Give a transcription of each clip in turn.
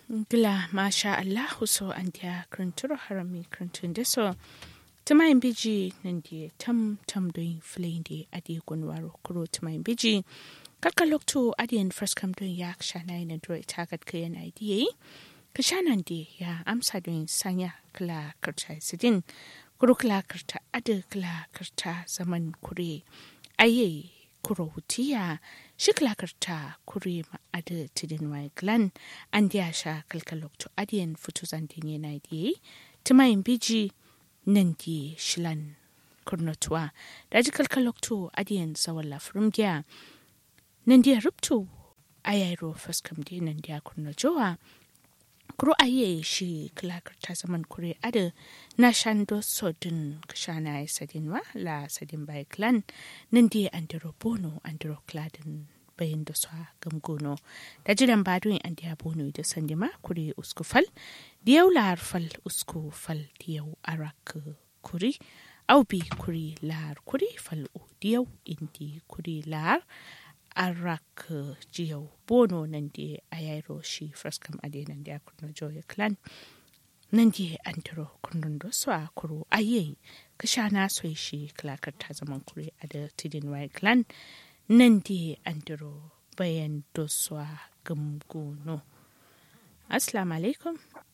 Gila masha Allah so an dia kranturo harami krantun da so tumayin biji nan dia tam tam doin flin di adi gunwaro kuro tumayin biji kaka lokto adiyan first kam don ya shana ina dro ita gat ka yana diye ka shanan di ya amsa don sanya kala karta sidin kuro kala karta ada kala karta zaman kure aye kuro hutiya shi kala karta kure ma ada tidin wai glan an diya sha kalkalok to adiyan futu zandin yana diye tumayin biji nan di shilan kurnotuwa da ji kalkalok to adiyan sawan lafirin giya nan dia ruptu ayairo faskam di nan dia kurno jowa kuro aye shi klakar ta zaman kure ada na shando sodin kashana ya sadin wa la sadin bai clan nan dia andiro bono andiro kladin bayan da sa gamgono da jiran badoin an dia bono da sandima kure uskufal diyau lar fal uskufal diyau arak kuri au bi kuri lar kuri fal u diyau indi kuri lar arak jiyau bono nan di a yairo shi fraskam ade nan di a kurno joya clan nan di an tiro kurnon do so a kuro aye ka sha na so shi klakar ta zaman kure a da tidin wai clan nan di an tiro bayan do so a gamgono assalamu alaikum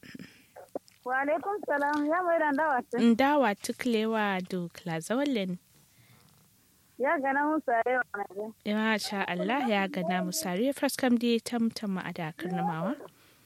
wa alaikum salam ya mai dan dawa dawa tuklewa do klazawalin ya gana musa yau na ya sha Allah ya gana musare fraskam di tamtama a dakar namawa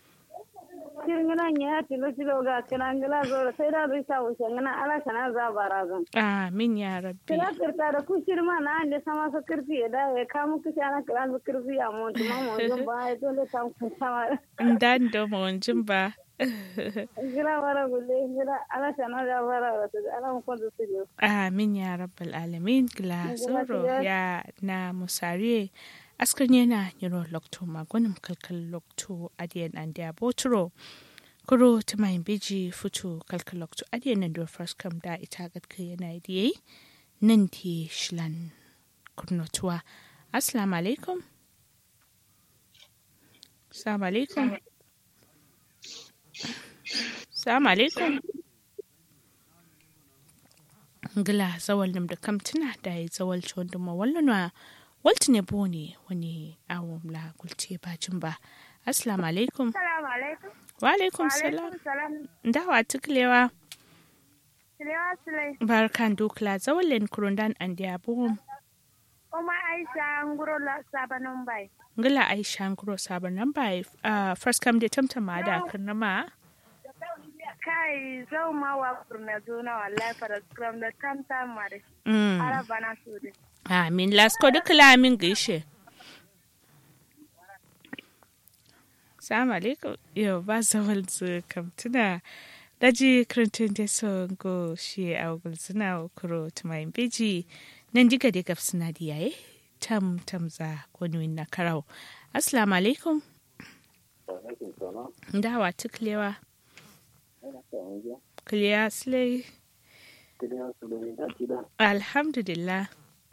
kirngina ya tilo tilo ga kirangila zo sai da risa wuce ngana ala kana za barazan amin ya rabbi kira kirta da ku shirma na ande sama so kirfi ya da ya kamu kishi ana kira zo kirfi ya mu tuma mu jin ba ya dole tam ku sama dan do mu jin ba gira bara gulle gira ala kana za bara wato ala mu kwado su jo amin ya rabbal alamin gila soro ya na musare askan yana yiro lokto magunin kalkal lokto adiyan an da botro kuro ta mai biji fito kalkal lokto adiyan nan do first kam da ita gatka yana diye nan ti shlan kurnotuwa assalamu alaikum assalamu alaikum assalamu alaikum ngila zawal nam da kam tuna da ya zawal chon da mawallana walti ne bone wani awon la gulce bacin ba assalamu alaikum assalamu alaikum wa alaikum salam dawa tuklewa Silewa Sule. barkan dukla zawalin kurundan an dia bom Kuma Aisha nguro la sabanin bai. ngila aisha nguro sabon nan ba first come da tamtama da karnama Kai zau ma wa kurna zuna wallahi fara scrum da tam tam mare. mm Ara bana su de. amin lasko dukla min gaishe Salamu alaikum. Yau ba zawal zu kam tuna daji kirintun da so go shi a ugul suna kuro tumayin beji nan diga da gaf suna da yaye tam tam za kwanuwin na karau. Assalamu alaikum. Dawa tuklewa. Kliya slay. Alhamdulillah.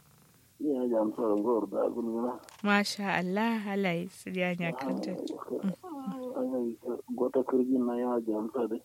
Masha Allah halaye su ya nyakanta. Gota kirgin na ya jamsa da.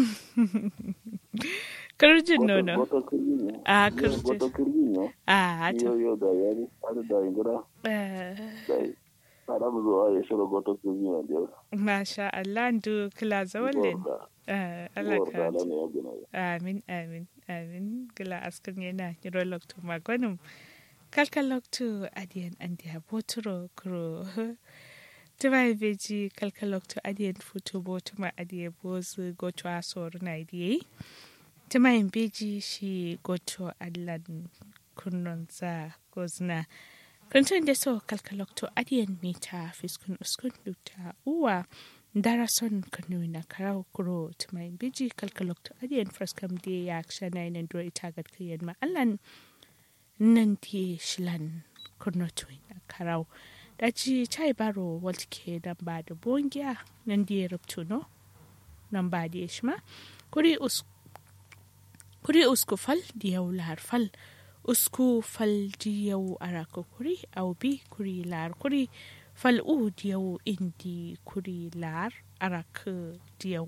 Kirjin nono. Gota kirgin ne. A Gota kirjin. kirgin ne. A hata. Yau yau da yari, har da ingira, Eh, da tsara mu zuwa ya shiga gota kirgin ne da yau. Masha Allah ndu kila zawalin. Gorda, Eh, Allah gorda ka. ala ne ya gina ya. Amin, amin, amin. Gila askan yana yiro loktu magwanum. Kalka loktu adiyan andiya boturo kuro. Tuba beji kalka loktu adiyan futu botuma adiye bozu goto asoru na idiye. Tuma yin beji shi goto allan kunnon za gozna. Kuntun da so kalka loktu adiyan mita fiskun uskun dukta uwa. dara son kanu na karau kuro tumai biji kalkalokto adiyan fraskam de ya kshana ina dro ita gad kiyan ma allan nan ti shilan kurno tuin na karau da ci chai baro waltike dan ba da bongiya nan di rubtu no nan ba di shma kuri us kuri usku fal di yau lar fal usku fal di yau arako kuri au bi kuri lar kuri fal'u diyau indi kuri lar arak diyau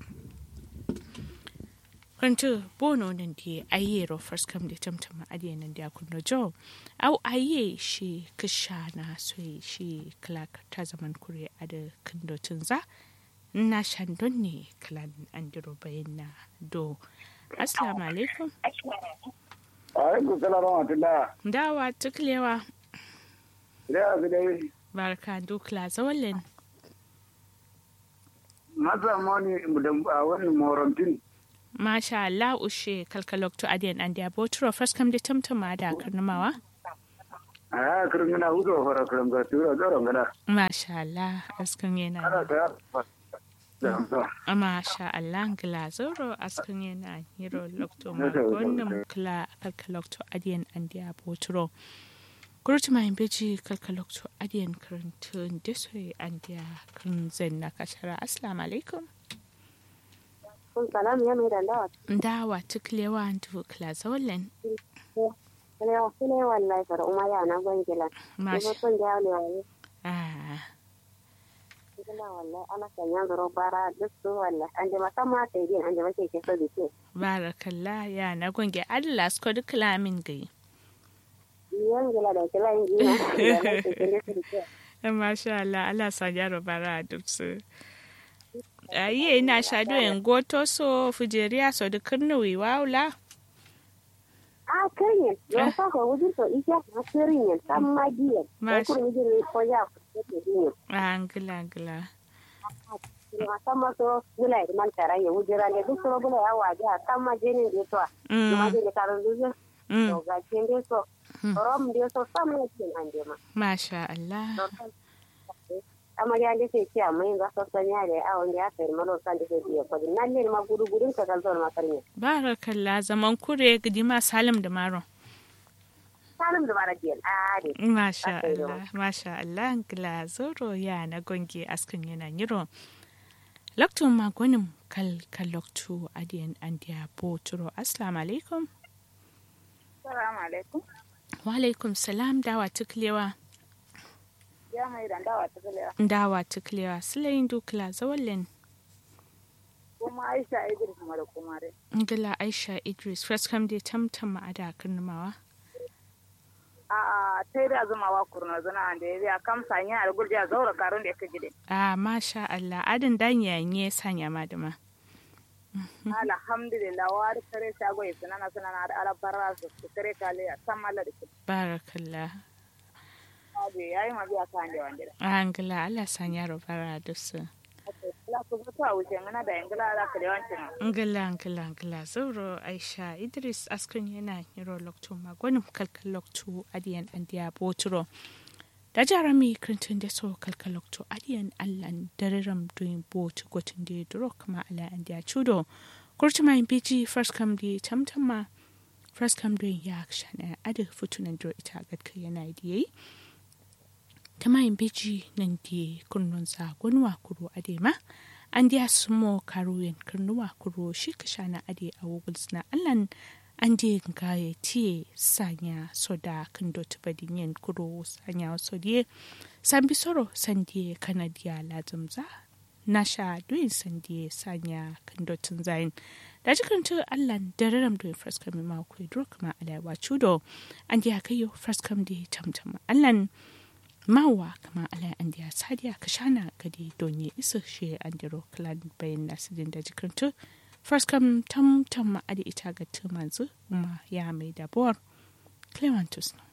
kantu bono nan di aye ro first come da tamtama adiye nan da kunno jo au aye shi kishana soi shi clark ta zaman kure ada kindo tunza na shandon ne klan andiro bayan na do assalamu alaikum alaikum salam wa rahmatullah dawa tuklewa da su dai barka dukla zawalin masa moni da wani morantin masha Allah ushe kalkalokto adiyan an da botro first come da tamtama da karnamawa a ya kirin gana hudu wa fara kirin ga tura tsoron gana masha Allah askan yana ana ta ya masha Allah glazoro askan yana hero lokto ma wannan kla kalkalokto adiyan an da botro Gurutu mai beji kalkalokto adiyan karantun desoye an da kan zen na kashara assalamu alaikum kun salam ya mai dandawa dawa tuklewa antu klazollen ne wasu ne wallahi fara umar ya na gwangila masha ko kun da ne wallahi ah gila wallahi ana sanya zuro bara duk su wallahi an je musamman ta yi an je mace ke so dike barakallah ya na gonge Allah sko duk lamin gai yan gila da kila yin gina da na ke kende su dike masha Allah Allah sa yaro bara duk su ayi ina shado en goto so fujeriya so duk kirnuwi waula a kanyen yau sa ko wujin to isha na sirin yan san magiyan ko Masha. kun wujin ne ko ya ko ke dinyo angila angila musamman so gila ya man tara ya wujira ne duk so gila ya waje a kan majenin da to kuma mm je da karon zuwa mm to ga kin dai so Mm. rom dai so sam ne kin an je ma masha Allah amarya da sai ciya mai ga sassan ya da awon da ya sayar malo kan da sai biya kudi nan ne ma gudu gudun ka kan zuwa makarnya barakallah zaman kure gidima salim da maron salim da bara biyan a ne Masha Aka yi Allah, Masha Allah, glazoro ya na gonge askin yana yiro. Loktu magonin kal kaloktu adiyan andiya boturo. Assalamu alaikum. assalamu alaikum Wa alaikum salam dawa tuklewa. ya mai dan dawa ta gele Dawa tuklewa. Silayin dukla zawalin. kuma aisha idris kuma da kuma dai Ngila Aisha Idris. First come dai tamtam ma'ada karnamawa. a a tai da zuma wa kurna zana da ya biya kam sanya da gurja zaura karun da yake gide Ah, Masha Allah. Adin dan yanye sanya madama. alhamdulillah wa da kare shago ya sunana sunana da alabarra su su kare kale a san mallar da Barakallah. ke yayi ma biya kan da wanda Angila Allah sanya robara dusu. la ku zo ta wuce ngana da ingila da kare wancin ngila ngila ngila zauro aisha idris askrin yana yiro lokto magonim kalkal lokto adiyan andiya boturo da jarami krintin da so kalkal lokto adiyan allan dariram doing bot gotin da duro kama ala andiya chudo kurti mai biji first come di tamtama first come doing ya shana adi futunan duro ita gadka yana diyayi ta mayin beji nan di kunnon sa gunwa kuro adema an diya sumo karuyen kurnuwa kuro shi ka shana ade a woguls na allan an di gaye tiye sanya soda kan dot badinyen kuro sanya sodiye san bisoro san diye kanadiya lazumza na sha duyin san diye sanya kan dotin zayin da jikin tu allan dararam duyin fraskam ma ku duro kuma alaiwa chudo an diya kayo fraskam di tamtama allan mawa kama ala an diya sadiya ka shana gadi donye isa shi an diro clan bayan nasidin da jikintu first kam tam tam ma adi ita ga tumanzu kuma ya mai dabuwar clementus